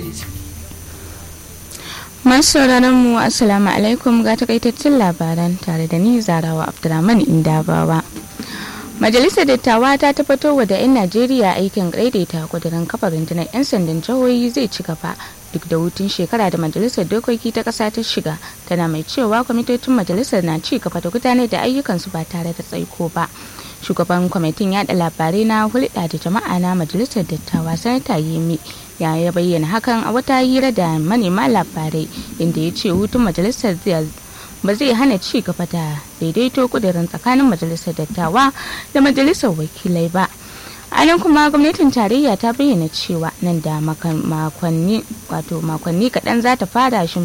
Masu sauraron mu Assalamu alaikum ga takaitattun labaran tare da ni Zarawa Abdulrahman Indabawa. Majalisar Dattawa ta tabbatar da 'yan Najeriya aikin daidaita kudirin kafa rundunar 'yan sandan jihohi zai ci gaba duk da hutun shekara da Majalisar Dokoki ta ƙasa ta shiga tana mai cewa kwamitocin majalisar na ci gaba da gudanar da ayyukansu ba tare da tsaiko ba. Shugaban kwamitin yada labarai na hulɗa da jama'a na Majalisar Dattawa Sanata Yemi ya ya bayyana hakan a wata hira da manema labarai inda ya ce hutun majalisar ba zai hana ci gaba da daidaito kudirin tsakanin majalisar dattawa da majalisar wakilai ba a nan kuma gwamnatin tarayya ta bayyana cewa nan da makonni wato makonni kaɗan za ta fara